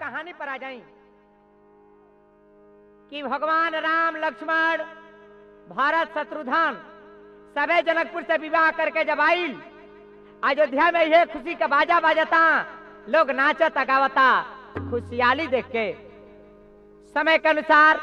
कहानी पर आ जाई कि भगवान राम लक्ष्मण भारत शत्रुघ्न सबे जनकपुर से विवाह करके जब आइल अयोध्या में ये खुशी का बाजा बाजता लोग नाचता गावता खुशहाली देख के समय के अनुसार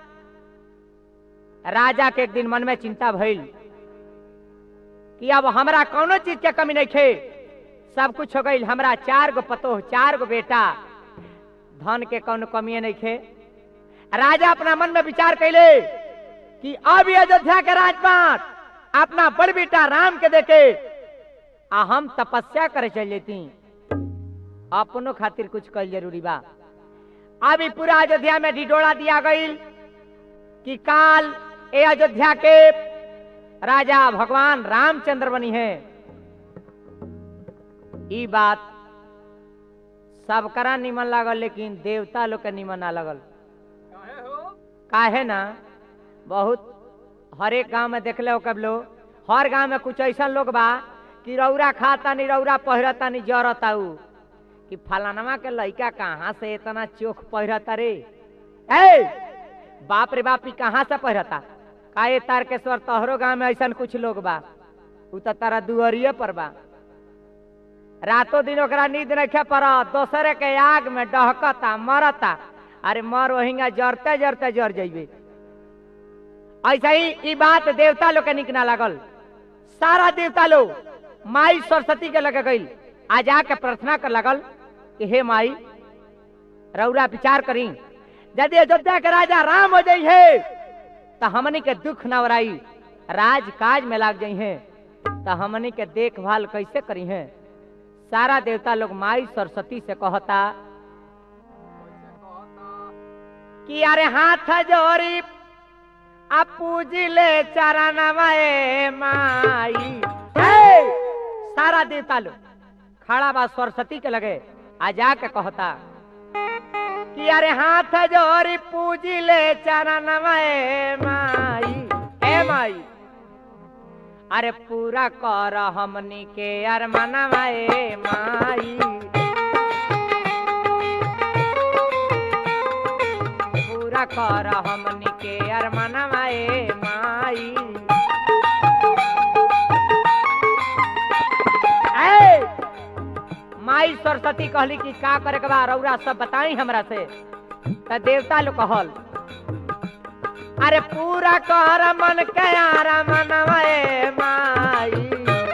राजा के एक दिन मन में चिंता भइल कि अब हमरा कोनो चीज के कमी नहीं खे सब कुछ हो गई हमरा चार गो पतोह चार गो बेटा धन के कोनो कमी नहीं खे राजा अपना मन में विचार कैले कि अब ये अयोध्या के राजपाट अपना बड़ बेटा राम के देखे आ हम तपस्या करे चल जेती अपनो खातिर कुछ कल जरूरी बा अभी पूरा अयोध्या में ढिढोरा दिया गई कि काल ए अयोध्या के राजा भगवान रामचंद्र बनी है ई बात सबकरा निमन लागल लेकिन देवता लोग के निमन ना लगल काहे हो काहे ना बहुत हर एक गांव में देखले हो कब लो हर गांव में कुछ ऐसा लोग बा कि रौरा खाता नहीं रौरा पहिरता नहीं जरता उ कि फलानवा के लइका कहाँ से इतना चोख पहिरता रे ए बाप रे बाप ई कहाँ से पहिरता का ये तारकेश्वर तोहरो गांव में ऐसा कुछ लोग बा उ तो तारा दुअरिये पर बा रातों दिन ओकरा नींद नहीं पर दोसरे के आग में डहकता मरता अरे मर वहींगा जरते जरते जर जइबे ऐसा ही ई बात देवता लोग के निक ना लागल सारा देवता लोग माई सरस्वती के लगे गई आ जाके प्रार्थना कर लगल कि हे माई रौरा विचार करी यदि अयोध्या के राजा राम हो जाइ है तो हमनी के दुख न वराई राज काज में लाग जाइ है तो हमनी के देखभाल कैसे करी है सारा देवता लोग माई सरस्वती से कहता कैसे कहता कि अरे हाथ जोरी आ पूजिले चरणवे माई हे! सारा देवता लोग खड़ा बा सरस्वती के लगे आ जाके कहता कि अरे हाथ जोरी पूजिले चरणवे माई ए माई अरे पूरा कर हमनी के अरमनवा ए माई पूरा कर हमनी के अरमनवा ए माई ए! माई सरस्वती कहली कि का करे के बा रौरा सब बताई हमरा से त देवता लोग कहल अरे पूरा कर मन के अरमनवा ए माई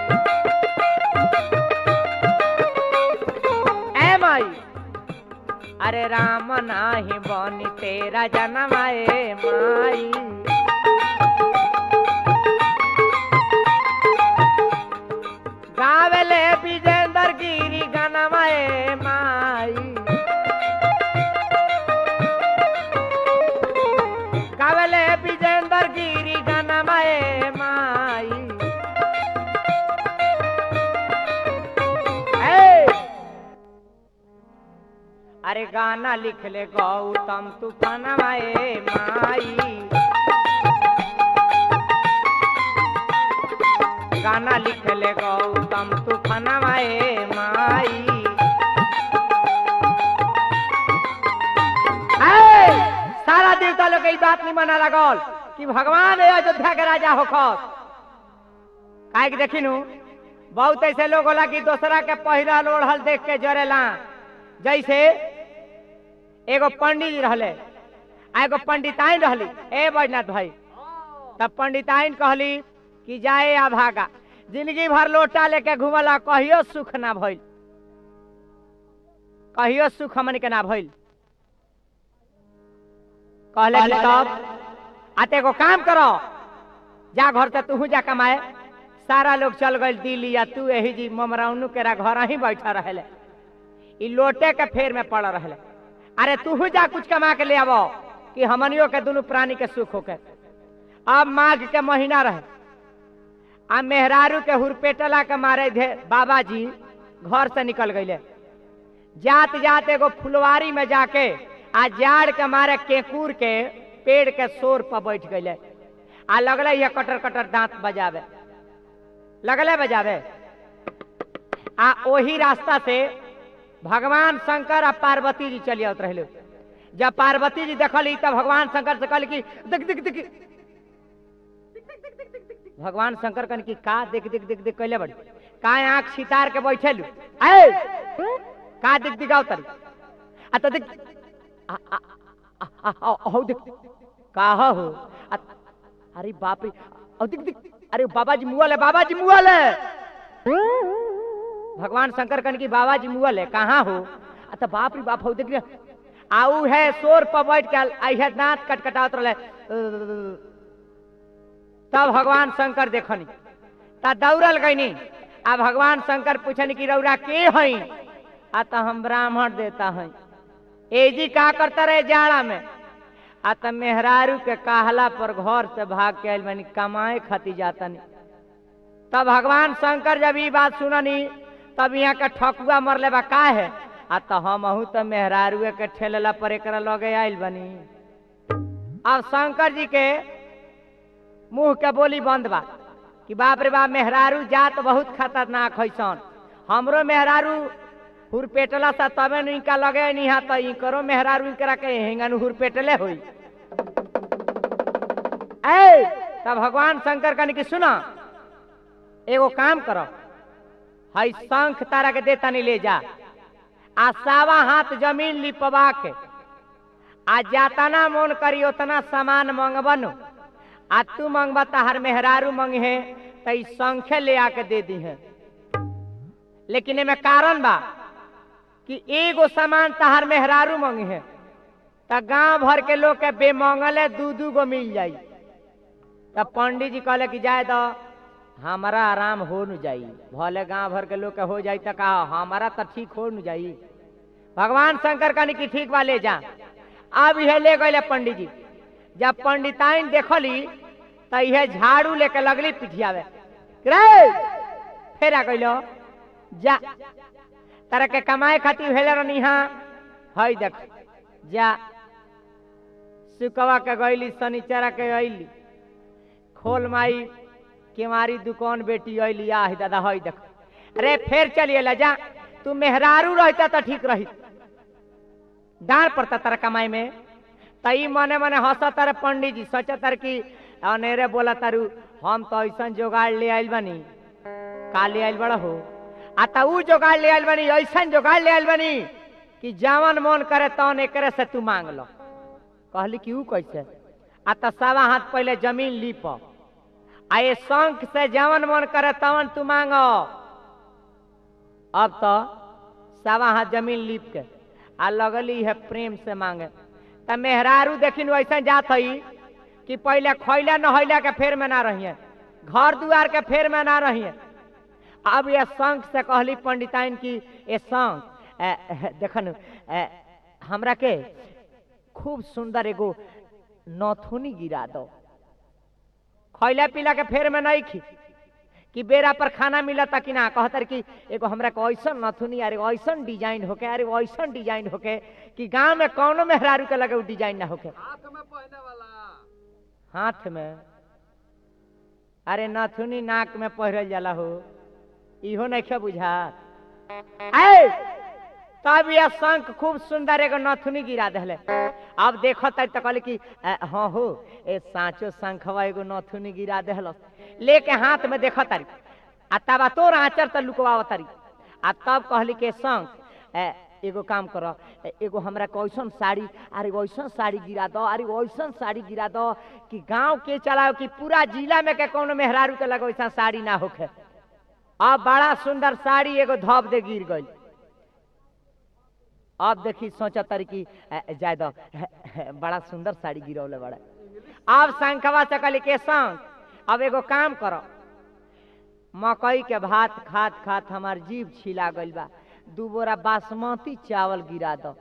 ए माई अरे राम नाही बनी तेरा जनमाए माई गावेले विजेंद्र गिरी गनमाए माई गावेले विजेंद्र गिरी गनमाए माई ए! अरे गाना लिख ले गौतम तूफान माए माई गाना लिख ले गौतम तूफान माए माई ए! सारा देवता लोग के ई बात नहीं मना लगल कि भगवान है अयोध्या के राजा होखस काहे कि देखिनु बहुत ऐसे लोग होला कि दूसरा के पहिरल ओढ़ल देख के जरेला जैसे एगो पंडित जी रहले आ एगो पंडिताइन रहली ए बैजनाथ भाई तब पंडिताइन कहली कि जाए आ भागा जिंदगी भर लोटा लेके घूमला कहियो सुख ना भइल कहियो सुख हमन के ना भइल कहले कि तब आते एगो काम करो जा घर से तू जा कमाए सारा लोग चल गए दिल्ली या तू यही जी ममराउनु केरा घर ही बैठा रहले ई लोटे के फेर में पड़ रहले अरे तू जा कुछ कमा के ले आवो कि हमनियो के दोनों प्राणी के सुख होके अब माघ के महीना रहे आ मेहरारू के हुरपेटला के मारे धे बाबा जी घर से निकल गईले जात जात एगो फुलवारी में जाके आ जाड़ के मारे केकूर के पेड़ के शोर पर बैठ गईले आ लगले ये कटर कटर दांत बजावे लगले बजावे आ ओही रास्ता से भगवान शंकर आ पार्वती जी चली आवत रहे जब पार्वती जी देखली तब भगवान शंकर से कहली कि देख देख देख भगवान शंकर कहन कि का देख देख देख देख कैले बड़ी का आंख सितार के बैठेलू ए का देख दिखाओ तरी आ तो देख आ आ आ आ आ हो देख का हो आ, अरे बाप रे औ देख देख अरे बाबा जी मुअल है बाबा जी मुअल है भगवान शंकर कहन कि बाबा जी मुअल है कहाँ हो आ तो बाप रे बाप हो देख रे आऊ है शोर पर बैठ के आई है दांत कटकटावत रहे तब भगवान शंकर देखनी ता दौड़ल गईनी आ भगवान शंकर पूछनी कि रौरा के हई आ तो हम ब्राह्मण देता हई एजी का करता रहे जाड़ा में आ तो मेहरारू के कहला पर घर से भाग के आयल बनी कमाए खाती जातनी तब भगवान शंकर जब ई बात सुननी तब यहाँ के ठकुआ मरले बा का है आ तो हम अहू तो मेहरारू के ठेलला पर एक लगे आयल बनी अब शंकर जी के मुंह के बोली बंद बा कि बाप रे बाप मेहरारू जात बहुत खतरनाक है सन हमरो मेहरारू हुरपेटला सा तबे न इनका लगे नहीं हा तो इनकरो मेहरारू इनकरा के हेंगन हुरपेटले होई ए तब भगवान शंकर कहने की सुना एगो काम करो हई शंख तारा के देता नहीं ले जा आ सावा हाथ जमीन लिपवा के आ जातना मन करी उतना सामान मंगबनो आ तू मंगबा तहार मेहरारू मंगे तो ई संख्या ले आके दे दी है लेकिन एमे कारण बा कि एगो सामान तहार मेहरारू मंगे है त गांव भर के लोग के बेमंगले दू दू गो मिल जाई तब पंडित जी कहले कि जाए दो हमारा आराम हो न जाई भले गांव भर के लोग के हो जाई त कहा हमारा तो ठीक हो न जाई भगवान शंकर कहनी कि ठीक बा ले जा अब यह ले गए पंडित जी जब पंडिताइन देखली तो यह झाड़ू लेके लगली पिठियावे रे फेर आ गइलो जा तारा के कमाए खातिर भेले रहनी हाँ हई देख जा सुकवा के गईली शनिचरा के अइली खोल माई केवारी दुकान बेटी अइली आह दादा हई देख अरे फेर चलिए ला जा तू मेहरारू रहता तो ठीक रही डांट पड़ता तारा कमाई में तई मने मने हंसा तारे पंडित जी सोचा तार कि अनेरे बोला तारू हम तो ऐसा जोगाड़ ले आइल बनी का ले आइल बड़ा हो आ त ऊ जोगाड़ ले आइल बनी ऐसा जोगाड़ ले आइल बनी कि जावन मन करे तौन एकरे से तू मांग लो कहली कि ऊ कैसे आ त सवा हाथ पहले जमीन लीप आ ये शंख से जवन मन करे तवन तू मांग अब तो सवा हाथ जमीन लीप के आ लगली है प्रेम से मांगे त मेहरारू देखिन वैसा जात हई कि पहले खैला नहैला के फेर में ना रहिए घर दुआर के फेर में ना रहिए अब ये शंख से कहली पंडिताइन की ये शंख ए, ए, देखन ए, हमरा के खूब सुंदर एगो नथुनी गिरा दो खैला पीला के फेर में नहीं खी कि बेरा पर खाना मिलता कि ना कहतर कि एगो हमरा के ऐसन नथुनी अरे ऐसन डिजाइन होके अरे ऐसन डिजाइन होके कि गांव में कौनो मेहरारू के लगे उ डिजाइन ना होके हाथ में पहने वाला हाथ में अरे नथुनी नाक में पहिरल जाला हो इहो नहीं बुझा ऐ तब यह शंख खूब सुंदर एगो नथुनी गिरा दिले अब देखो तब तो कहले कि अ, हाँ हो ए साँचो शंखवा एगो नथुनी गिरा दिल लेके हाथ में देखो तारी आ तब तोर आंचर त लुकवा तारी आ तब कहली के शंख ए, एगो काम करो ए, एगो हमरा कैसन साड़ी अरे वैसन साड़ी गिरा दो अरे वैसन साड़ी गिरा दो कि गांव के चलाओ कि पूरा जिला में के कोनो मेहरारू के लगे वैसा साड़ी ना होखे अब बड़ा सुंदर साड़ी एगो धप दे गिर गई अब देखी सोचा तारी कि ए, जाय दो बड़ा सुंदर साड़ी गिरौले बड़ा अब शंखवा से कहली के शंख अब एगो काम करो मकई के भात खात खात हमार जीभ छिला गइल बा दू बोरा बासमती चावल गिरा दो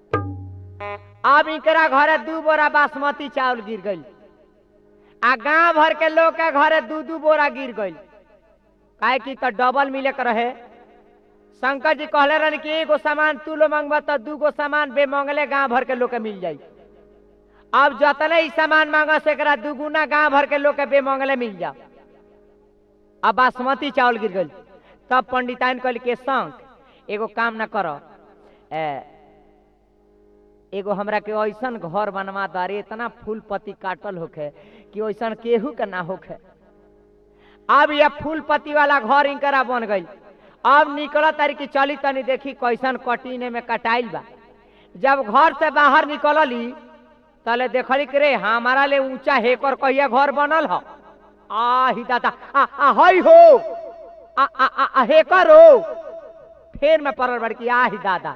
अब इकरा घरे दू बोरा बासमती चावल गिर गइल आ गांव भर के लोग के घरे दू दू बोरा गिर गइल काहे कि तो डबल मिले के रहे शंकर जी कहले रहन कि एगो सामान तू लो मांगबा तो दू गो सामान बे मांगले गांव भर के लोग के मिल जाई अब जतने ही सामान मांगा से एकरा दुगुना गांव भर के लोग के बे मांगले मिल जा अब बासमती चावल गिर गई तब पंडिताइन कहल के शंख एगो काम ना करो ए, एगो हमरा के ऐसन घर बनवा दारे इतना फूल पत्ती काटल होखे कि ऐसन केहू के ना होखे अब ये फूल पत्ती वाला घर इनकरा बन गई अब निकल तारी की चली तनी देखी कैसन कटीने में कटाइल बा जब घर से बाहर निकलली तले देखली कि रे हमारा ले ऊंचा हेकर कहिया घर बनल ह आ ही दादा आ आ हई हो आ आ आ, आ हेकर हो फेर में पड़ल बड़की आ ही दादा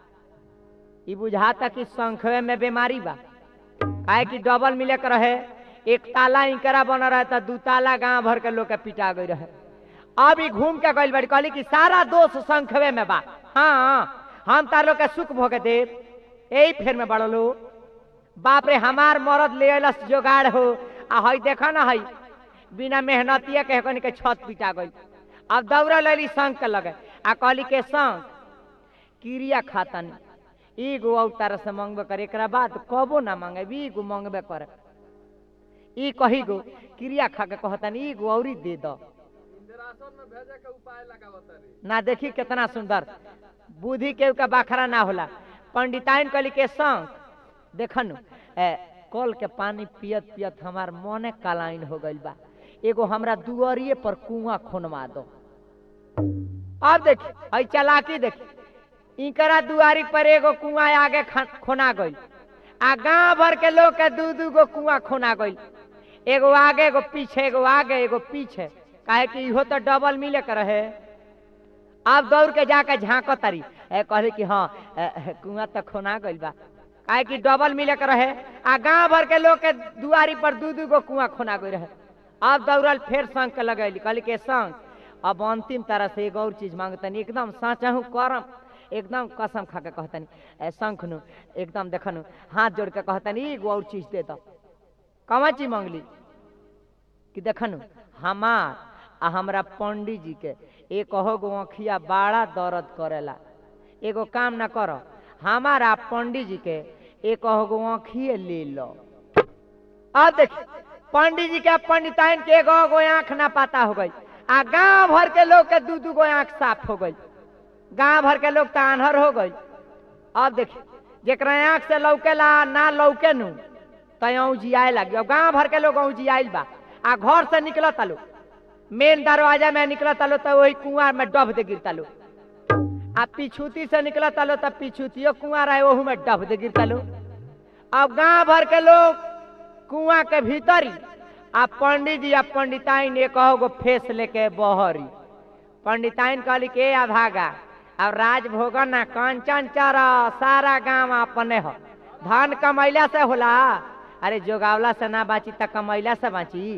ई बुझाता कि संखवे में बीमारी बा काहे कि डबल मिले के रहे एक ताला इंकरा बन रहे तो दू ताला गांव भर के लोग के पिटा गई रहे अब ई घूम के गइल बड़ी कहली कि सारा दोष संखवे में बा हाँ हम तार लोग के सुख भोग देव यही फेर में बढ़लो बाप रे हमार मरद ले अइलस जोगाड़ हो आ हई देखा ना हई बिना मेहनतिया के कनी के छत पिटा गई अब दौड़ा लेली संग के लगे आ कहली के संग क्रिया खातन एगो और तारा से मांगबे करे एकरा बाद कबो ना मांगे एगो मांगबे करे ई कही गो क्रिया खा के कहतन एगो औरी दे दो इंदिरासन में भेजे के उपाय लगावत रे ना देखी कितना सुंदर बुद्धि के का बाखरा ना होला पंडिताइन कली के संग देखन ए, कल के पानी पियत पियत हमार मने कालाइन हो गइल बा एगो हमरा दुआरिये पर कुआं खोनवा दो अब देखी हई चालाकी देखी इकरा दुआरी पर एगो कुआं आगे खा- खोना गइल आ गांव भर के लोग के दू दू गो कुआं खोना गइल एगो आगे एगो पीछे एगो आगे एगो पीछे काहे कि इहो तो डबल मिले के रहे अब दौड़ के जाके झाँक तारी ए कहली कि हाँ ए, ए, कुआं तो खोना गइल बा काहे कि डबल मिले के रहे आ गांव भर के लोग के दुआरी पर दू दू गो कुआं खोना गई रहे अब दौड़ल फेर संग के लगैली कहली के संग अब अंतिम तरह से एगो और चीज मांगतनी एकदम साचहू करम एकदम कसम खा के कहतनी ए शंख नु एकदम देखनु हाथ जोड़ के कहतनी एगो और चीज दे दो कमा चीज मांगली कि देखनु हमार आ हमरा पंडित जी के एक गो अखिया बड़ा दर्द करेला एगो काम ना करो हमारा पंडित जी के एक गो अखिए ले लो अब देखी पंडित जी के पंडिताइन के एगो गो आंख ना पाता हो गई आ गांव भर के लोग के दू दू गो आंख साफ हो गई गांव भर के लोग तो आन्हर हो गई अब देखी जेकरा आंख से लौकेला ना लौके नु तो जियाए लगी अब गांव भर के लोग जियाइल बा आ घर से निकलत लो मेन दरवाजा में निकलत लो तो वही कुआं में डब दे गिरता लो आ पिछूती से निकलत लो तो पिछूतियो कुआं रहे ओहू में डब दे गिरता लो अब गांव भर के लोग कुआं के भीतरी आ पंडित जी आ पंडिताइन एक गो फेस लेके बहरी पंडिताइन कहली के आ भागा अब राज भोगन ना कंचन चर सारा गांव अपने हो धन कमैला से होला अरे जोगावला से ना बाची त कमैला से बाची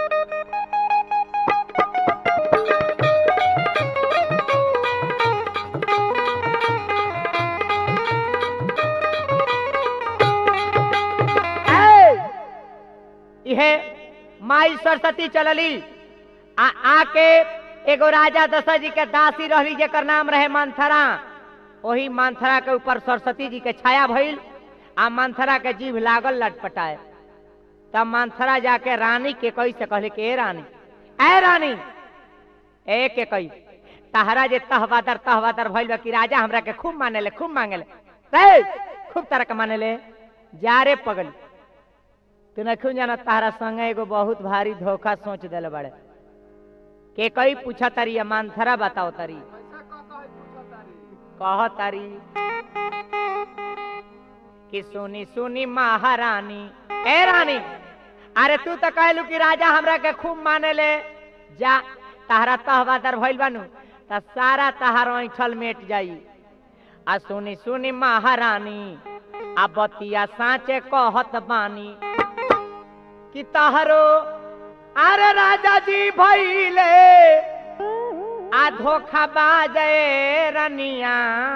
ए! इहे माई सरस्वती चलली आ आके एगो राजा दशरथ जी के दासी रहली जेकर नाम रहे मंथरा वही मंथरा के ऊपर सरस्वती जी के छाया भइल आ मंथरा के जीभ लागल लटपटाए तब मंथरा जाके रानी के कई से कहले के "ए रानी ए रानी ए के कई तहरा जे तहवादर तहवादर भइल बा कि राजा हमरा के खूब मानेले खूब मांगेले रे खूब तरह के मानेले जा रे पगली तू नखून जाना तारा संगे एगो बहुत भारी धोखा सोच दिल बड़े के कई पूछा तारी या मानथरा बताओ तारी कैसा कहता है पूछा तारी कह तारी कि सुनी सुनी महारानी ए रानी अरे तू तो कहलू कि राजा हमरा के खूब माने ले जा तहरा तहवादर भइल बानू त सारा तहार ऐठल मेट जाई आ सुनी सुनी महारानी आ बतिया साचे कहत बानी कि तहरो अरे राजा जी भइले आ धोखा बाजे रनिया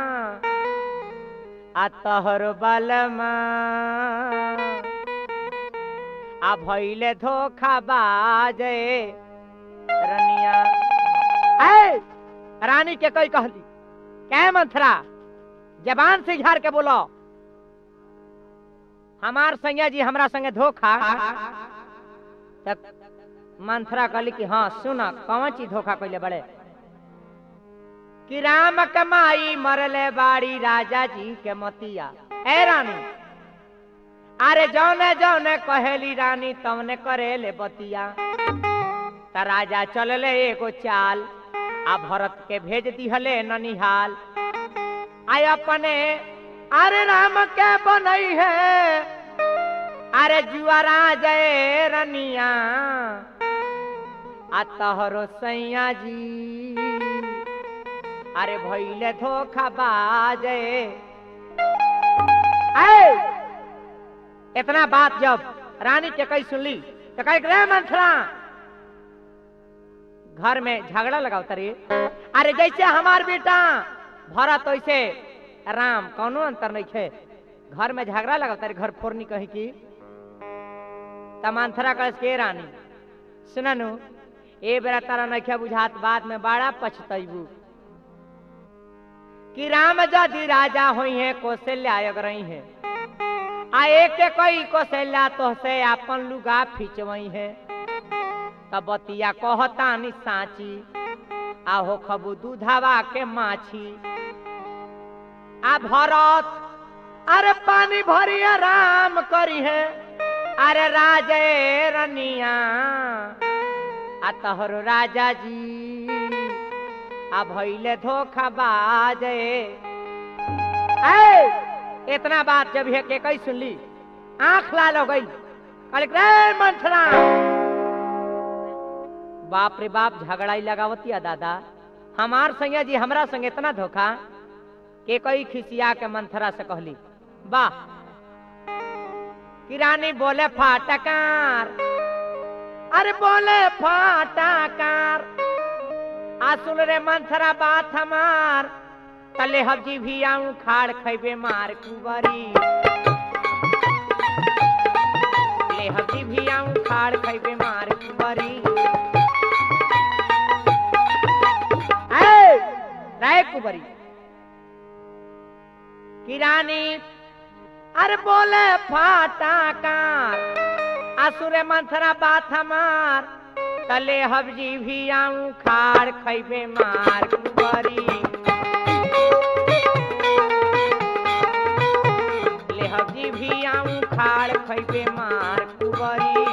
आ तहर बलमा आ भइले धोखा बाजे रनिया ए रानी के कई कहली कै मंथरा जबान से झाड़ के बोलो हमार संज्ञा जी हमरा संगे धोखा तब मंथरा कहली कि हाँ सुना कौन चीज धोखा कैले बड़े कि राम कमाई मरले बाड़ी राजा जी के मतिया ए रानी अरे जौने जौने कहेली रानी तवने करेले बतिया त राजा चलले एगो चाल आ भरत के भेज दिहले ननिहाल आय अपने अरे राम के बनई है अरे जुआरा जय रनिया आ तहरो सैया जी अरे भैले धोखा बाजे ऐ इतना बात जब रानी के कही सुनली तो कह रे मंथरा घर में झगड़ा लगाओ तरी अरे जैसे हमार बेटा भरत वैसे राम कौनो अंतर नहीं है घर में झगड़ा लगाओ तारी घर फोड़नी कही की तमांथरा कलश के रानी सुननु ए बेरा तारा नखे बुझात बाद में बड़ा पछतैबू कि राम यदि राजा हुई है कौशल्या रही है आ एक कई कौशल्या तो से अपन लुगा खिंचवई है तब बतिया कहता नि साची आहो खबू दूधावा के माछी आ भरत अरे पानी भरी राम करी है अरे राजे रनिया आ तहरो राजा जी आ भैले धोखा बाजे ऐ इतना बात जब है के कई सुनली आंख लाल हो गई कहले रे मंथरा बाप रे बाप झगड़ाई लगावतिया दादा हमार संगे जी हमरा संगे इतना धोखा के कई खिसिया के मंथरा से कहली वाह किरानी बोले फाटकार अरे बोले फाटकार आ सुन रे मंथरा बात हमार तले हब्जी भी आऊं खाड़ खैबे मार कुबरी ले हब्जी भी आऊं खाड़ खैबे मार कुबरी ऐ, राय कुबरी किरानी अरे बोले फाटाकार असुरे मंथरा बात हमार तले हब्जी भी आऊं खाड़ खैबे मार कुबरी ले हब्जी भी आऊं खाड़ खैबे मार कुबरी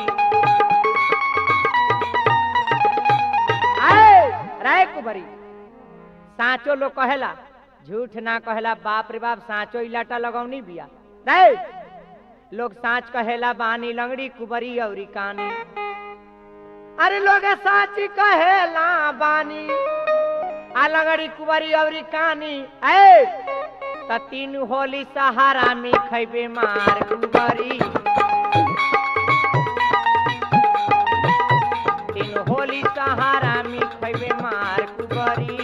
आए राय कुबरी साचो लोग कहेला झूठ ना कहेला बाप रे बाप साचो इलाटा लगौनी बिया रे लोग साच कहेला बानी लंगड़ी कुबरी औरी कानी अरे लोग साची कहेला बानी आ लंगड़ी कुबरी औरी कानी ए त तीन होली सहारा में खैबे मार कुबरी तीन होली सहारा में खैबे मार कुबरी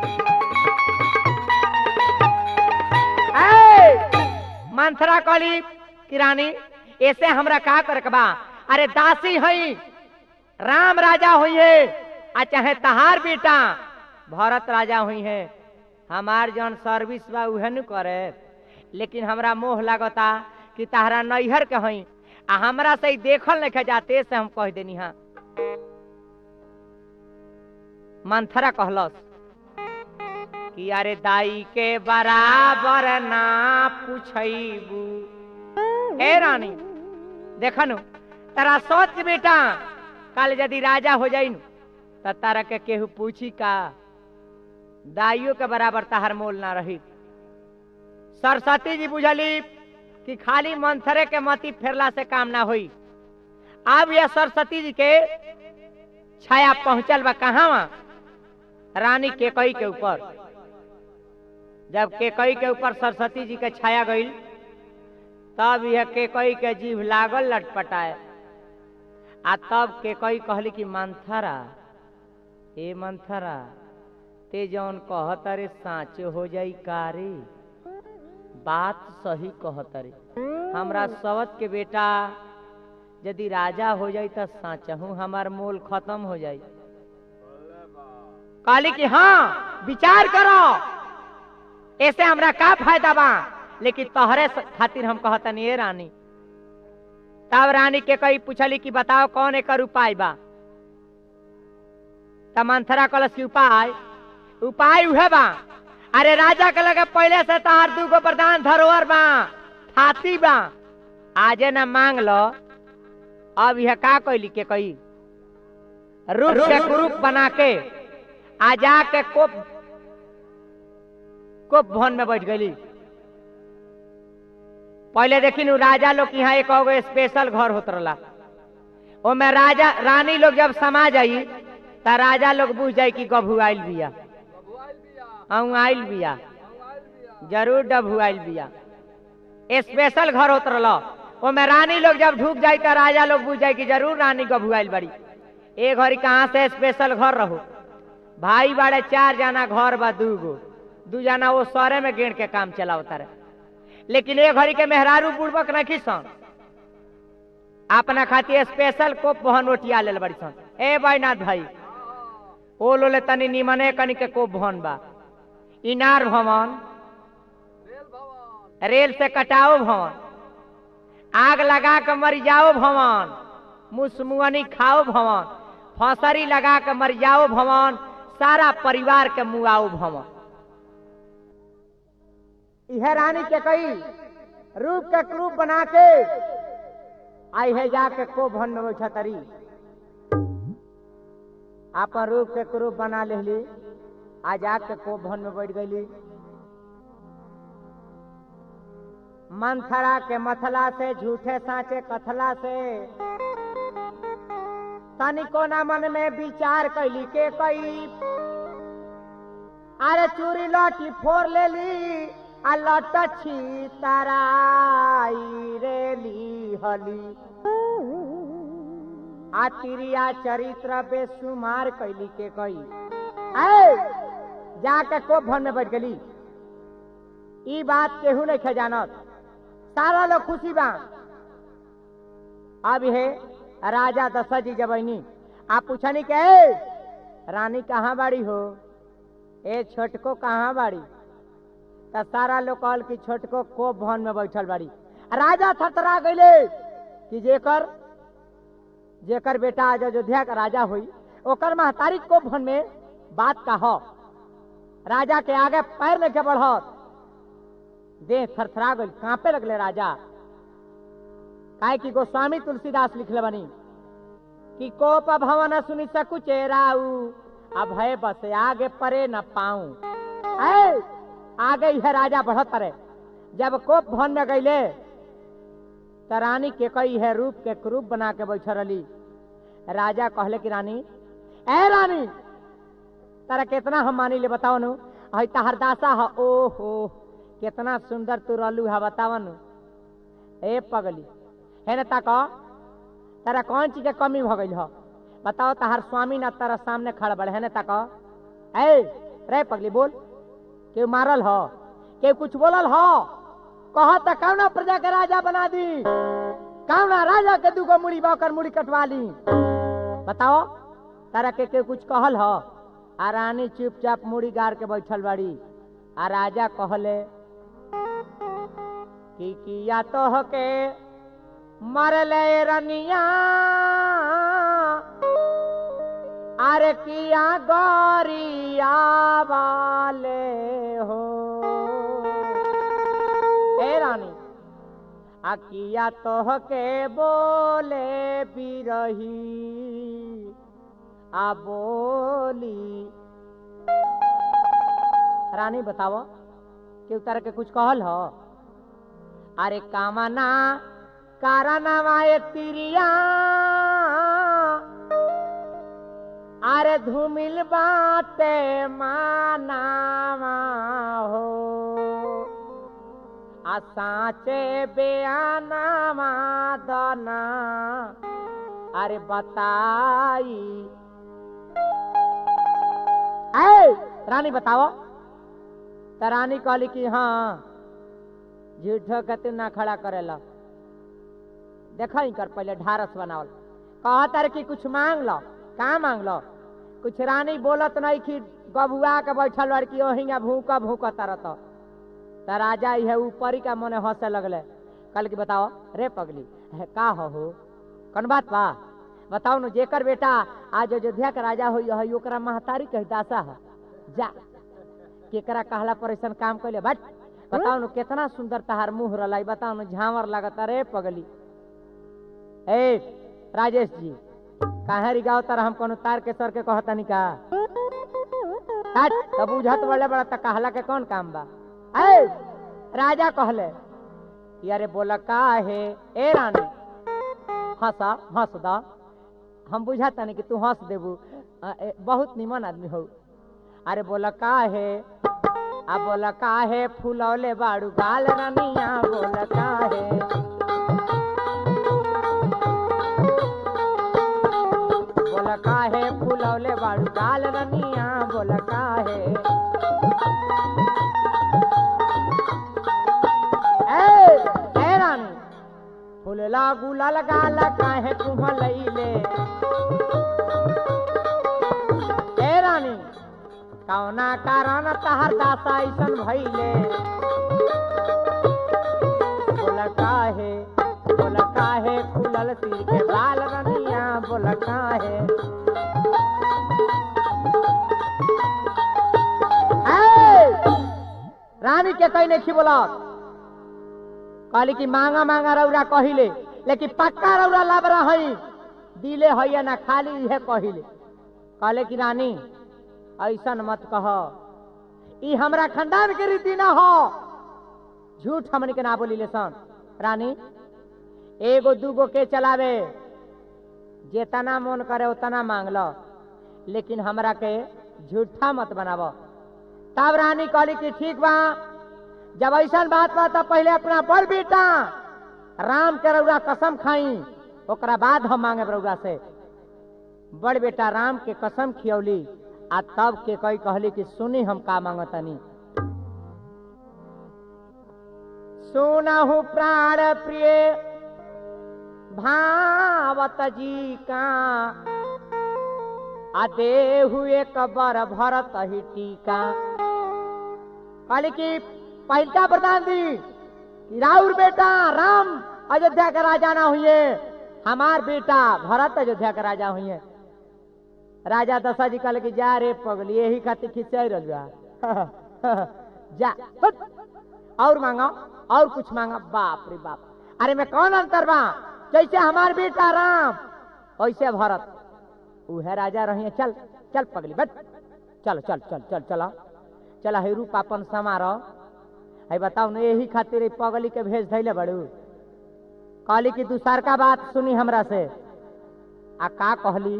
मंथरा कहली किरानी ऐसे हमरा का करे बा अरे दासी हई राम राजा हुई है आ चाहे तहार बेटा भरत राजा हुई है हमार जौन सर्विस बा उहे न करे लेकिन हमरा मोह लागता कि तहरा नैहर के हई आ हमरा से ई देखल नहीं जाते से हम कह देनी हाँ मंथरा कहलस कि अरे दाई के बराबर ना पूछबू हे रानी देखनु तारा सोच बेटा कल यदि राजा हो जाई त तारा के केहू पूछी का दाइयो के बराबर तहर मोल ना रही सरस्वती जी बुझली कि खाली मंथरे के मती फेरला से काम ना होई अब यह सरस्वती जी के छाया पहुंचल बा कहाँ रानी केकई के ऊपर जब केकई के ऊपर सरस्वती जी के छाया गईल तब यह केकई के जीभ लागल लटपटाए आ तब केकई कहली कि मंथरा ए मंथरा ते जौन कहत रे साँच हो जाई कारी बात सही कहत रे हमरा सवत के बेटा यदि राजा हो जाई त साँचहू हमार मोल खत्म हो जाई कहली कि हाँ विचार करो ऐसे हमरा का फायदा बा लेकिन तोहरे स- खातिर हम कहतनी ए रानी तब रानी के कई पूछली कि बताओ कौन एकर उपाय बा त मंथरा कलश के उपाय उपाय उहे बा अरे राजा के लगे पहले से तहार दूगो प्रधान धरोहर बा हाथी बा आजे न मांग लो अब यह का कैली के कही रूप के कुरूप बना के आ जाके कोप कोप भवन में बैठ गई पहले देखी नु राजा लोग के यहाँ एक गो स्पेशल घर होत रहला ओमे राजा रानी लोग जब समा जाई त राजा लोग बुझ जाई कि गभू आइल बिया बबुआइल बिया अऊ आइल बिया बबुआइल बिया जरूर डभू आइल बिया स्पेशल घर होत रहल ओमे रानी लोग जब ढुक जाई त राजा लोग बुझ जाई कि जरूर रानी गभू आइल बड़ी ए घड़ी कहाँ से स्पेशल घर रहो भाई बाड़े चार जना घर बा दूगो दू जना वो सरे में गेड़ के काम चलावता रहे लेकिन ए घड़ी के मेहरारू बुड़बक नहीं सन अपना खातिर स्पेशल कोप बहन ओटिया लेल बड़ी सन ए बैनाथ भाई ओ लोले तनी निमने कनी के कोप भवन बा इनार भवन रेल भवन रेल से कटाओ भवन आग लगा के मर जाओ भवन मुसमुअनी खाओ भवन फसरी लगा के मर जाओ भवन सारा परिवार के मुआओ भवन इहे रानी के कई रूप के क्रूप बना के आई है जाके को भवन में बैठा तरी आपन रूप के क्रूप बना लेली आ जाके को भवन में बैठ गईली मंथरा के मथला से झूठे साचे कथला से तनिको ना मन में विचार कैली के कई अरे चूरी लौटी फोर लेली आ लट छी तराई रेली हली आ तिरिया चरित्र बेसुमार कैली के कई ऐ जाके को भवन में बैठ गली ई बात केहू नहीं खे जानत सारा लोग खुशी बा अब हे राजा दशरथ जी जबैनी आप पूछनी के "ए, रानी कहाँ बाड़ी हो ए छोटको कहाँ बाड़ी त सारा लोग कहल कि छोटको को भवन में बैठल बाड़ी राजा थरथरा गईले कि जेकर जेकर बेटा आज अयोध्या का राजा हुई ओकर महतारी को भवन में बात का हो राजा के आगे पैर लेके बढ़त देह थरथरा गई कांपे लगले राजा काहे कि गोस्वामी तुलसीदास लिखले बनी कि कोप भवन सुनि सकु चेराऊ अब है बस आगे परे न पाऊं ऐ आगे यह राजा बढ़त रहे जब कोप भवन में गईले त रानी के कई है रूप के क्रूप बना के बैठ रही राजा कहले कि रानी ए रानी तारा कितना हम मानी ले बताओ नु हई तहर दासा ह ओ हो कितना सुंदर तू रहलू है बतावन ए पगली है ना ताक तारा कौन चीज के कमी भ गई हो बताओ तहार स्वामी ना तारा सामने खड़ा बड़े है ना ताक ए रे पगली बोल केहू मारल हो केहू कुछ बोलल हो कह त कौना प्रजा के राजा बना दी कौना राजा के दूगो मुड़ी बाकर मुड़ी कटवा ली बताओ तारा के केहू कुछ कहल हो आ रानी चुपचाप मुड़ी गाड़ के बैठल बाड़ी आ राजा कहले कि किया तो के मरले रनिया अरे किया गौरिया वाले हो ए रानी आ किया तो के बोले बिरही आ बोली रानी बताओ केहू तारा के कुछ कहल हो अरे कामना कारणवा एक तिरिया अरे धूमिल बाटे मानावा हो आ साचे बेआनावा दना अरे बताई ऐ रानी बताओ त रानी कहली कि हाँ झूठो के तू ना खड़ा करेला देखा कर पहले ढारस बनावल कहा तार कि कुछ मांग लो का मांग लो कुछ रानी बोलत नहीं कि गबुआ के बैठल लड़की ओहिंगा भूक भूक तरत त राजा है ऊपरी का मने हंसे लगले कल की बताओ रे पगली है का हो हो कौन बात बा बताओ न जेकर बेटा आज अयोध्या के राजा हो है ओकरा महतारी कही दासा है जा केकरा कहला पर ऐसा काम कैले बट बताओ न कितना सुंदर तहार मुंह रलाई बताओ न झांवर लागत रे पगली ए राजेश जी काहे रिगाव तर हम कोनो तार के सर के कहतनी का हट तब बुझत बड़े बड़ा त कहला के कौन काम बा ए राजा कहले कि अरे बोला का है ए रानी हंसा हंस दा हम बुझाता नहीं कि तू हंस देबू अ, ए, बहुत निमन आदमी हो अरे बोला का है आ बोला का है फूलौले बाड़ू गाल रानिया बोला का है बोला का है फूलौले बाड़ू गाल रानिया बोला का है ए, ए रानी फूलला गुलाल गाल काहे तुम लईले ए रानी कौना कारण तहर दासा ऐसन भइले बोला काहे बोला काहे खुलल सिर के बाल रनिया बोला काहे ए, रानी के कहीं नहीं बोला कहली कि मांगा मांगा रौरा कहिले लेकिन पक्का रौरा लब रही दिले है ना खाली इहे कहिले कहले कि रानी ऐसन मत कह ई हमरा खानदान के रीति ना हो झूठ हमन के ना बोली सन रानी एगो दूगो के चलावे जेतना मन करे उतना मांग लो लेकिन हमरा के झूठा मत बनावो तब रानी कहली कि ठीक बा जब ऐसा बात बा तब पहले अपना बड़ बेटा राम के रउरा कसम खाई ओकरा बाद हम मांगे रउरा से बड़ बेटा राम के कसम खियौली आ तब के कई कहली कि सुनी हम का मांगतनी सुनहु प्राण प्रिय भावत जी का आ देहु एक बर भरत ही टीका कहली कि पहिलका वरदान दी कि राउर बेटा राम अयोध्या का राजा ना हुए हमार बेटा भरत अयोध्या का राजा हुए राजा दशा जी कहले कि जा रे पगली यही खातिर खिंचाई रह जा हट। और मांगा और कुछ मांगा बाप रे बाप अरे मैं कौन अंतर बा जैसे हमार बेटा राम वैसे भरत उहे राजा रही चल चल पगली बट चल चल चल चल चला चला हे रूप अपन समारो है बताओ न यही खातिर ई पगली के भेज धैले बड़ू कहली कि दूसर का बात सुनी हमरा से आ का कहली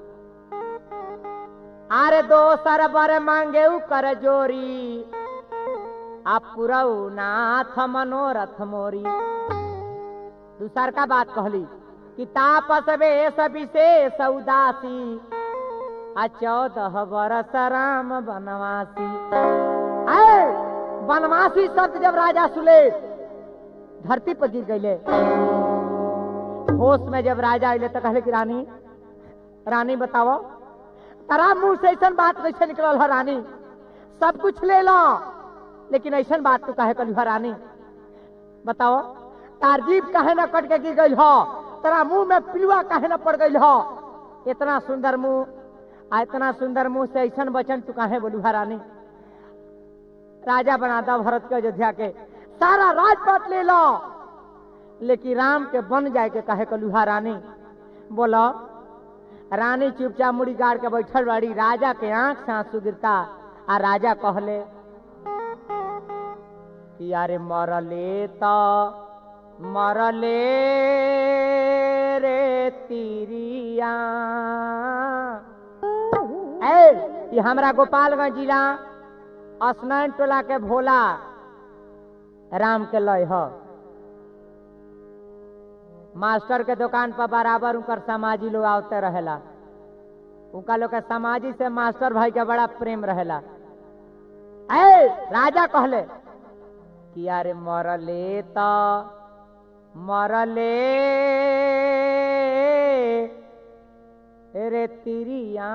अरे दोसर बर मांगे उ कर जोरी आ पुरऊ नाथ मनोरथ मोरी दूसर का बात कहली कि तापस वेश विशेष उदासी आ चौदह बरस राम बनवासी आए बनवासी शब्द जब राजा सुले धरती पर गिर गईले होश में जब राजा अले तो कहले कि रानी रानी बताओ तारा मुंह से ऐसा बात कैसे निकलल है रानी सब कुछ ले लो लेकिन ऐसा बात तू कहे कल रानी बताओ तार जीव काहे न कट के गिर गई हो तेरा मुंह में पिलुआ काहे न पड़ गई हो इतना सुंदर मुंह आ इतना सुंदर मुंह से ऐसा वचन तू काहे बोलू रानी राजा बना दो भरत के अयोध्या के सारा राजपाट ले लो लेकिन राम के बन जाए के कहे कलुहा रानी बोलो रानी चुपचाप मुड़ी गाड़ के बैठल बाड़ी राजा के आंख से आंसू गिरता आ राजा कहले कि यारे मरले तो मरले रे तिरिया ए ये हमरा गोपालगंज जिला स्नान टोला के भोला राम के लय ह मास्टर के दुकान पर बराबर उनकर समाजी लोग आवते रहेला उनका लोग के समाजी से मास्टर भाई के बड़ा प्रेम रहेला ए राजा कहले कि यारे मरले तो मरले रे तिरिया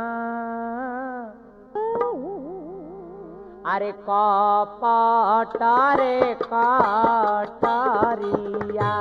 अरे कपट रे कटरिया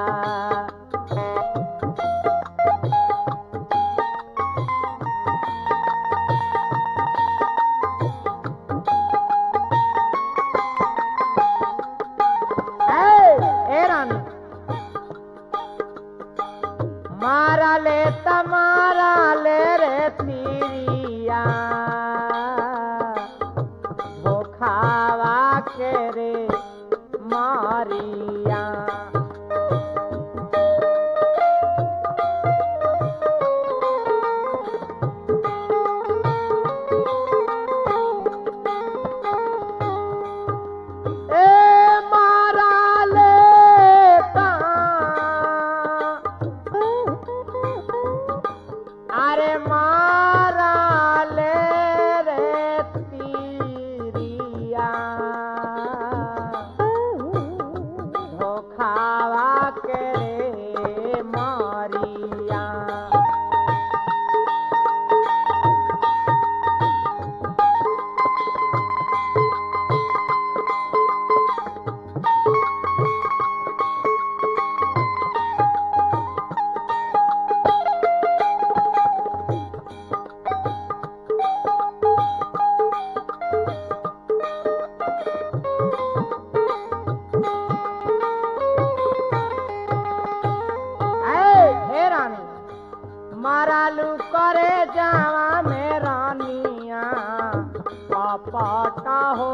लपट हो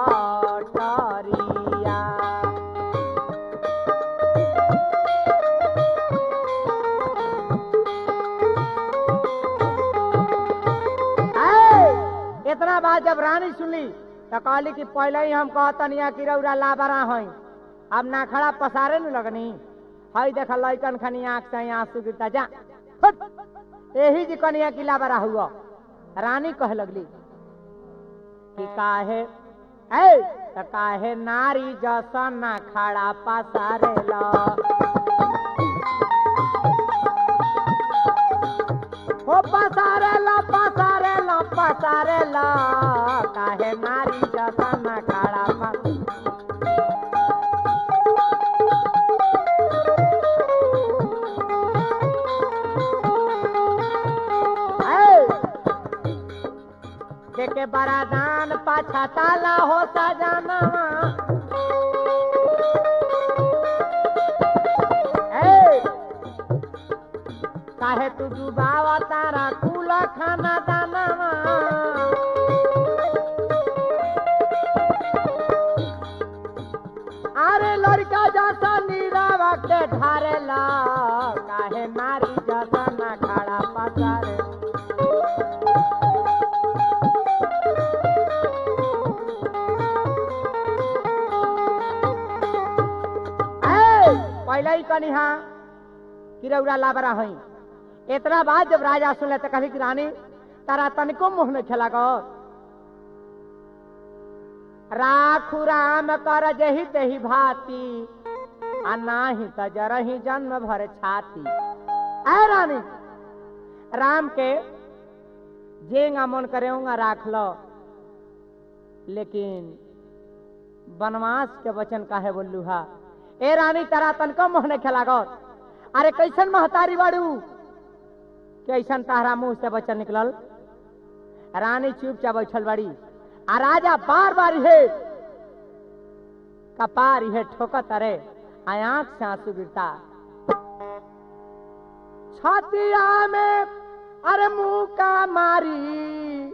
कटरिया ऐ, इतना बात जब रानी सुनली तो कहली कि पहले ही हम कहतन यहाँ कि रौरा लाबरा हई अब ना खड़ा पसारे न लगनी हई देख लैकन खनी आंख से आंसू गिरता जा फुट। यही जी कनिया की लाबरा हुआ रानी कह लगली कि काहे ऐ त काहे नारी जसन ना खड़ा पसारे ला हो पसारेला पसारेला पसारेला काहे नारी जसन खड़ा पस देखे बड़ा दान पाछा ताला हो सजाना ए काहे तू डुबावा तारा कुला खाना दाना अरे लड़का जैसा नीरावा के ढारेला काहे नारी जैसा ना खड़ा पसारे ए, पहले ही कनी हाँ कि रौरा लाबरा हई इतना बात जब राजा सुनले तो कभी कि रानी तारा तनिको मुंह में खेला गो राखु राम कर जही तही भाती आ नाही त जरही जन्म भर छाती ऐ रानी राम के जेंगा मन करेऊंगा राख लो लेकिन बनवास के वचन काहे बोलू हा ए रानी तारा तनिको मुंह ने खेला गो अरे कैसन महतारी बाड़ू कैसन तारा मुंह से बच्चा निकलल रानी चुपचाप बैठल बाड़ी आ राजा बार बार हे कपार हे ठोकत अरे आ आंख से आंसू गिरता छतिया में अरे मुंह का मारी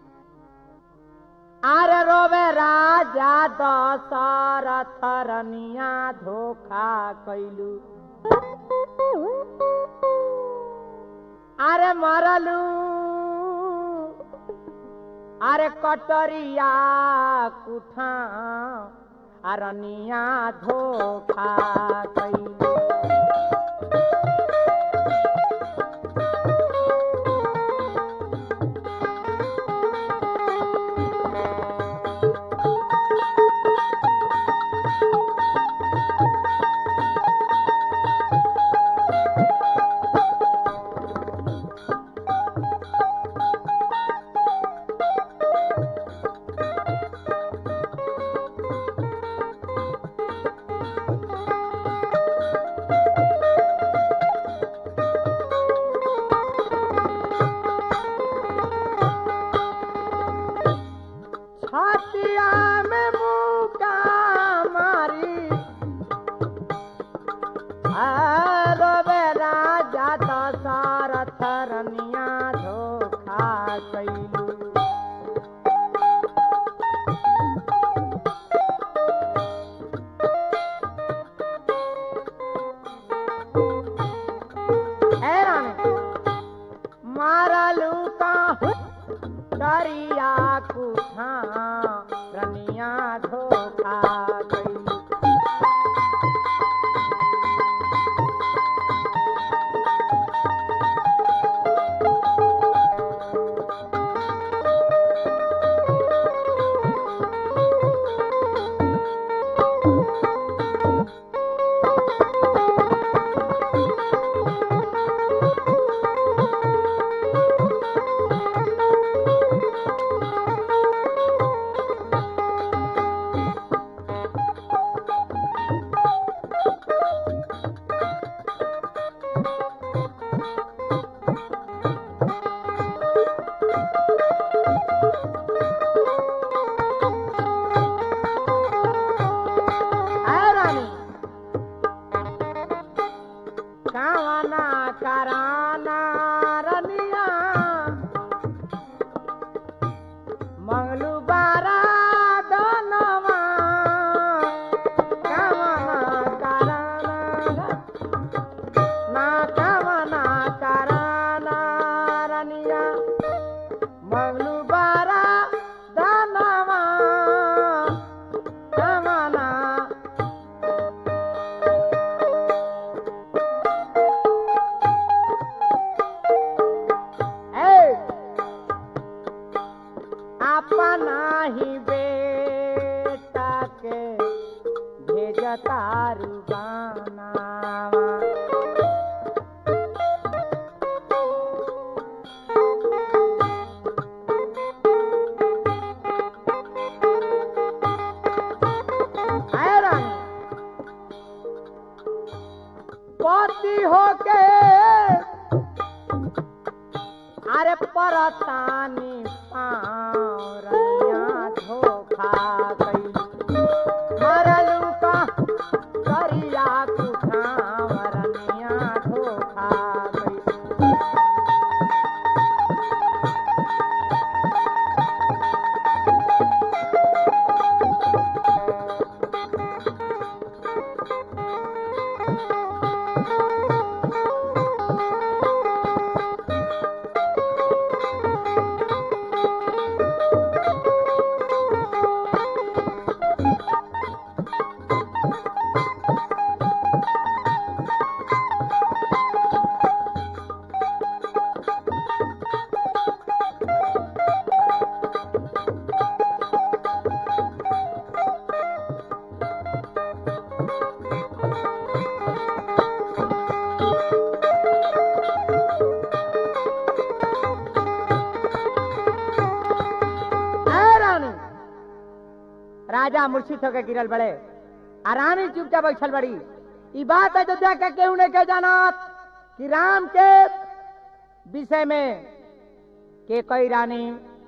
अरे रोवे राजा दशरथ रनिया धोखा कैलू अरे मरलू अरे कटरिया कुठा अरनिया धोखा कैलू छतिया में मुका मारी रोवे राजा दशरथ रनिया धोखा कैलू ए रानी मारलू का दरिया कुठा रनिया धोखा गई तारू गानावा आए रानी पति होके अरे परतानी पावरनिया धोखा गई मरलू का करिया कुठावरनिया धोखा गई ऐ रानी राजा मूर्छित होकर गिरल बड़े आ रानी चुपचाप बैठल बड़ी ई बात अयोध्या के केहू नहीं के जानत कि राम के विषय में के कई रानी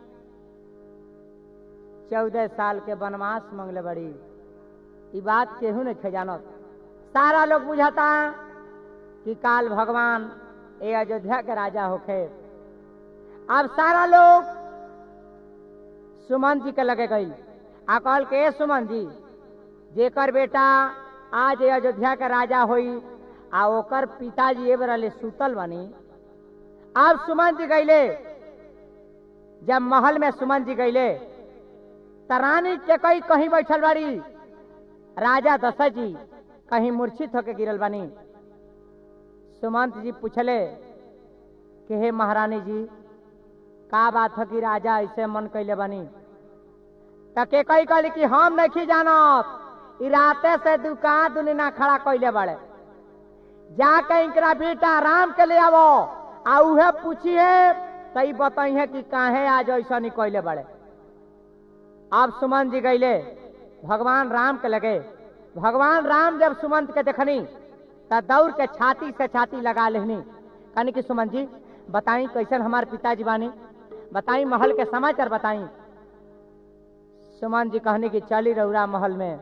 चौदह साल के वनवास मंगले बड़ी ई बात केहू नहीं के जानत सारा लोग बुझाता कि काल भगवान ए अयोध्या के राजा होखे अब सारा लोग सुमन जी के लगे गई आ कहल के "ए सुमन जी जेकर बेटा आज ये अयोध्या के राजा होई आ ओकर पिताजी ए बेरा ले सुतल बनी अब सुमन जी गईले जब महल में सुमन जी गईले त रानी के कई कहीं बैठल बाड़ी राजा दशरथ जी कहीं मूर्छित होके गिरल बनी सुमंत जी पूछले कि हे महारानी जी का बात है कि राजा ऐसे मन कैले बनी त के कही कहली कि हम नहीं जानत ई राते से दुकान दुनिया खड़ा कैले बड़े जाके इनकरा बेटा राम के ले आवो आ उहे पूछिए तई बताइए कि काहे आज ऐसा नहीं कैले बड़े अब सुमन जी गईले भगवान राम के लगे भगवान राम जब सुमंत के देखनी त दौड़ के छाती से छाती लगा लेनी कहनी कि सुमन जी बताई कैसन हमारे पिताजी बानी बताई महल के समाचार बताई सुमन जी कहनी कि चली रउरा महल में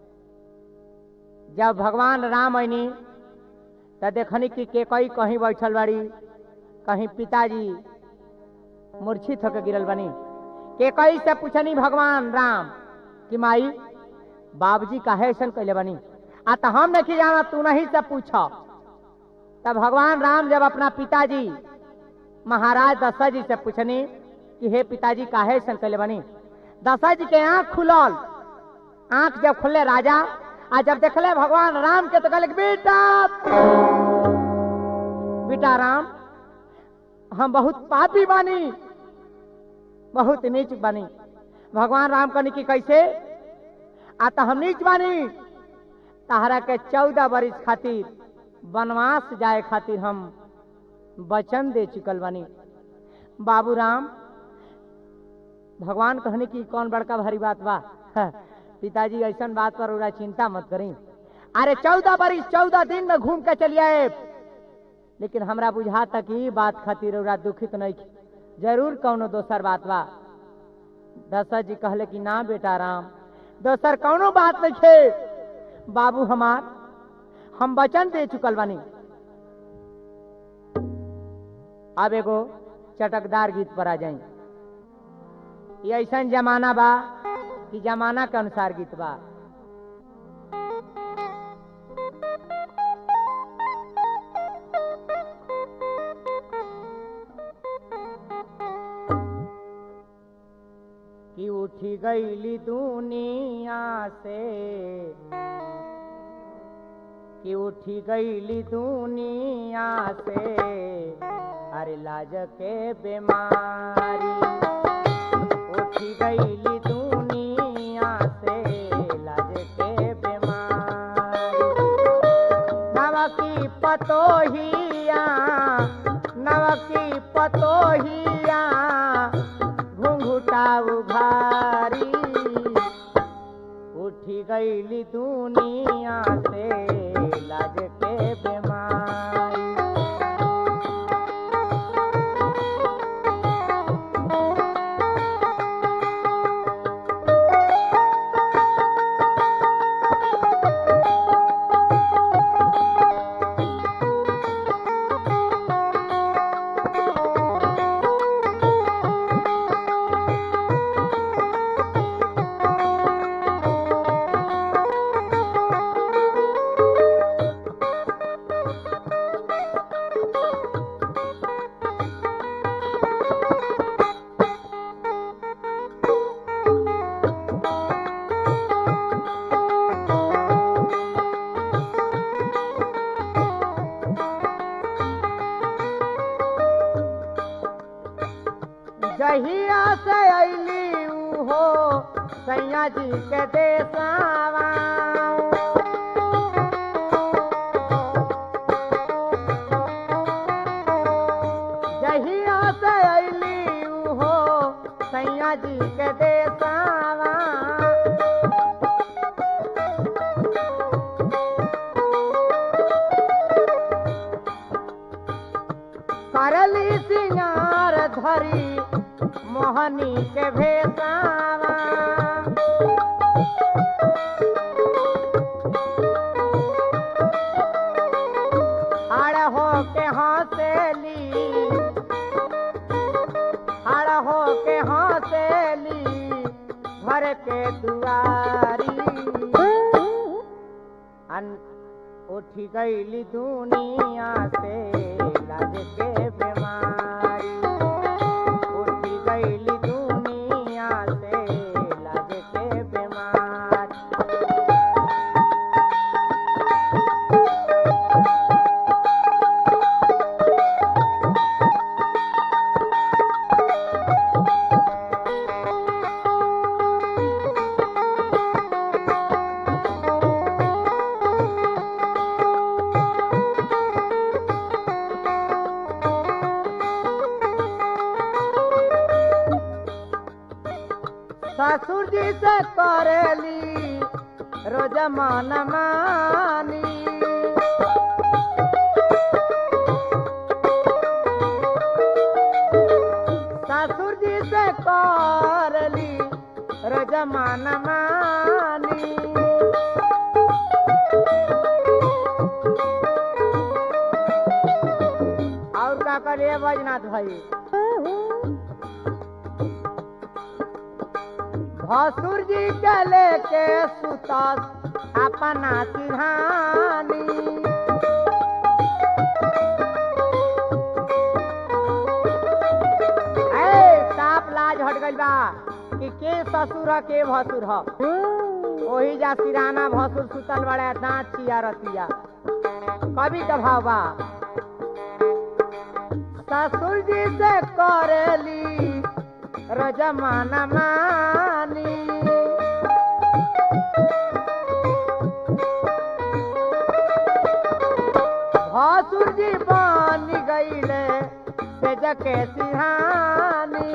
जब भगवान राम ऐनी त देखनी कि के कई कहीं बैठल बाड़ी कहीं पिताजी मूर्छित होकर गिरल बनी के कई से पूछनी भगवान राम कि माई बाबूजी काहे ऐसन कैले बनी आ तो हम नहीं जाना तू नहीं से पूछ तब भगवान राम जब अपना पिताजी महाराज दशरथ जी से पूछनी कि हे पिताजी काहे ऐसन कैले बनी दशरथ जी के आंख खुलल आंख जब खुले राजा आ जब देखले भगवान राम के तो कहले कि, बेटा बेटा राम हम बहुत पापी बानी बहुत नीच बानी भगवान राम कहनी कि कैसे आ तो हम नीच बानी तहरा के चौदह बरिस खातिर वनवास जाए खातिर हम वचन दे चुकल बानी बाबू राम भगवान कहने की कौन बड़का भारी बात बा पिताजी ऐसा बात पर उड़ा चिंता मत करी अरे चौदह बरिस चौदह दिन में घूम के चलिए लेकिन हमरा बुझा तक ई बात खातिर उड़ा दुखित नहीं थी। जरूर कौनो दोसर बात बा दशरथ जी कहले कि ना बेटा राम दोसर कौनो बात नहीं थे बाबू हमार हम वचन दे चुकल बानी अब एगो चटकदार गीत पर आ जाई ये ऐसा जमाना बा कि जमाना के अनुसार गीत बा कि उठी गईली दुनिया से कि उठी गईली दुनिया से अरे लाज के बीमारी उठी गईली दुनिया से लाज के बीमारी पतोहिया नवकी पतोहिया घुंघुटा उघारी उठी गईली दुनिया से लाज के बीमारी जहिया से अली हो सैया जी के देसावा जहिया से अली हो सैया जी के देसावा करली सिंगार धरी मोहनी के भेसावा हड़ हो के हंसेली हड़ हो के हंसेली घर के दुआरी अन उठी गईली दुनिया से लाज के बीमारी उठी गईली दुनिया से लाज के बीमारी ससुर जी से करेली रोज मन मानी ससुर जी से करली रोज मन मानी और का करे बजनाथ भाई भसुर जी के लेके सुतस अपना सिरहानी ए साफ लाज हट गइल बा कि के ससुर ह के भसुर ह ओही जा सिराना भसुर सुतल बड़े दांत चिया रतिया कभी का भाव बा ससुर जी से करेली रजमान मानी भसुर जी बन गईले से जके सिहानी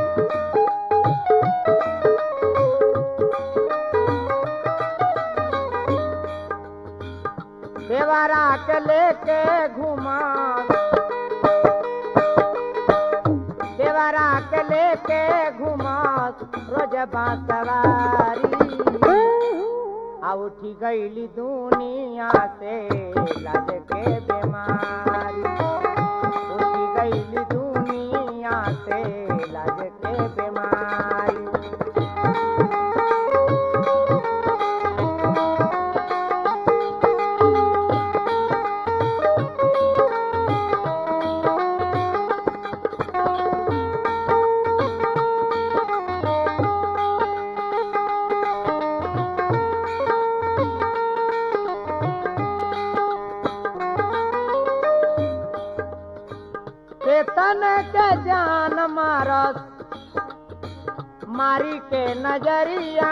देवारा के लेके घुमा देवारा के लेके घुमास रोज बांसवारी आ उठी गईली दुनिया से लाज के बीमारी उठी गईली दुनिया से लाज के बीमारी चेतन के जान मारस मारी के नजरिया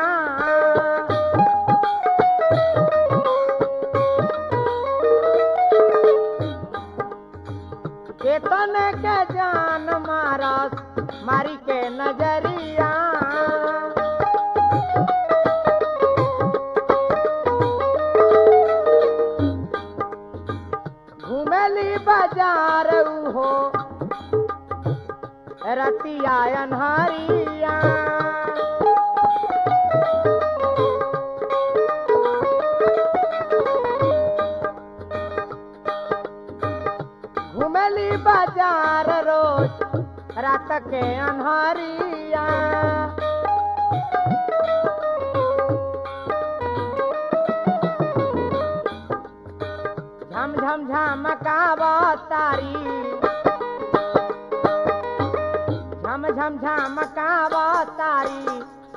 रतिया अनहरिया घुमली बाजार रोज रात के अनहरिया झम झम झमकाव तारी झम झम झमकाव तारी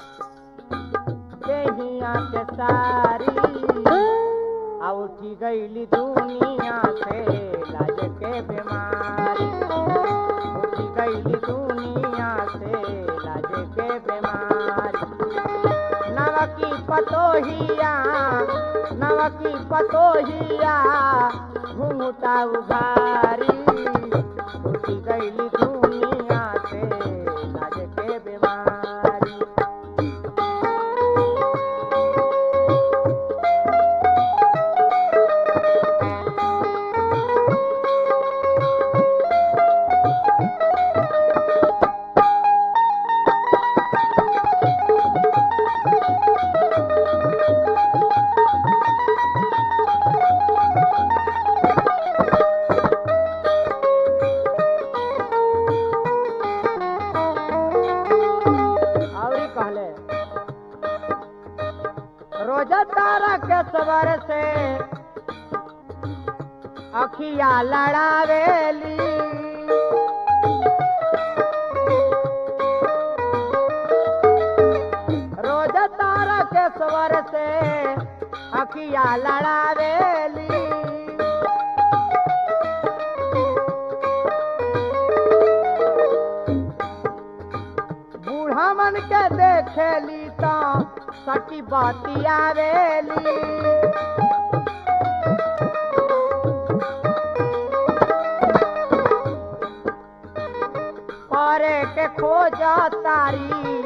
देहिया के सारी आ उठी गईली दुनिया से लाज के बीमारी उठी गईली दुनिया से लाज के बीमारी नवकी पतोहिया नवकी पतोहिया घूमता उघारी उठी गईली दुनिया से लाज के बीमारी और कहले रोजा तारा के सबर से अखिया लड़ावेली रोजा तारा के सबर से अखिया लड़ावेली बूढ़ा मन के देखेली तो सटी बातिया रेली करे के खोजा तारी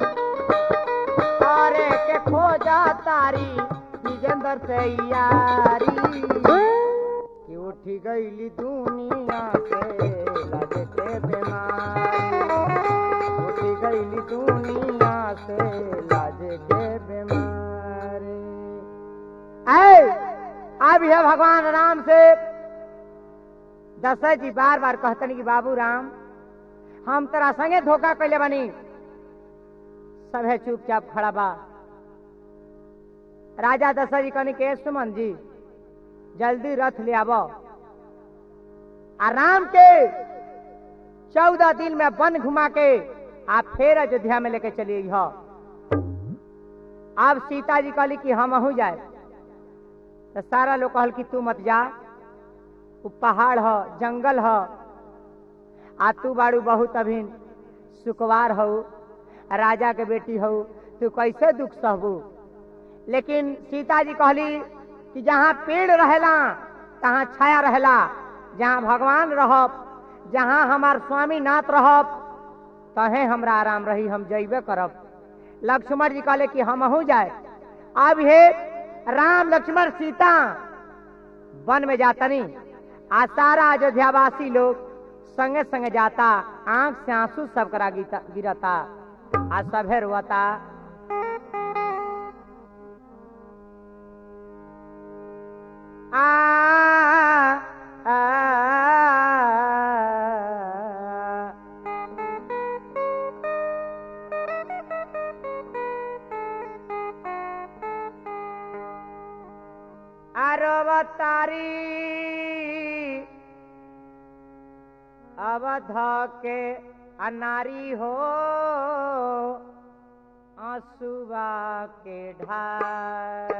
करे के खोजा तारी विजेंद्र से यारी कि उठी गईली दुनिया से लगे के बीमारी उठी गईली दुनिया से लाजे के बीमारी ऐ अब है भगवान राम से दशरथ जी बार बार कहतन कि बाबू राम हम तेरा संगे धोखा कैले बनी सभे चुपचाप खड़ा बा राजा दशरथ जी कहनी के सुमन जी जल्दी रथ ले आबो आ राम के चौदह दिन में वन घुमा के आप फिर अयोध्या में लेके चलिए हो अब सीता जी कहली कि हम अहू जाए तो सारा लोग कहल कि तू मत जा वो पहाड़ हो जंगल हो आ तू बाड़ू बहुत अभिन सुकवार हो राजा के बेटी हो तू कैसे दुख सहबू लेकिन सीता जी कहली कि जहाँ पेड़ रहेला तहाँ छाया रहेला जहाँ भगवान रहब जहाँ हमार स्वामी नाथ रहब तहे हमरा आराम रही हम जैबे करब लक्ष्मण जी कहले कि हम अहू जाए अब हे राम लक्ष्मण सीता वन में जातनी आ सारा अयोध्यावासी लोग संगे संगे जाता आंख से आंसू सब करा गिता- गिरता आ सभे रोता आ, आ, अरवतारी अवध के अनारी हो आंसुआ के ढार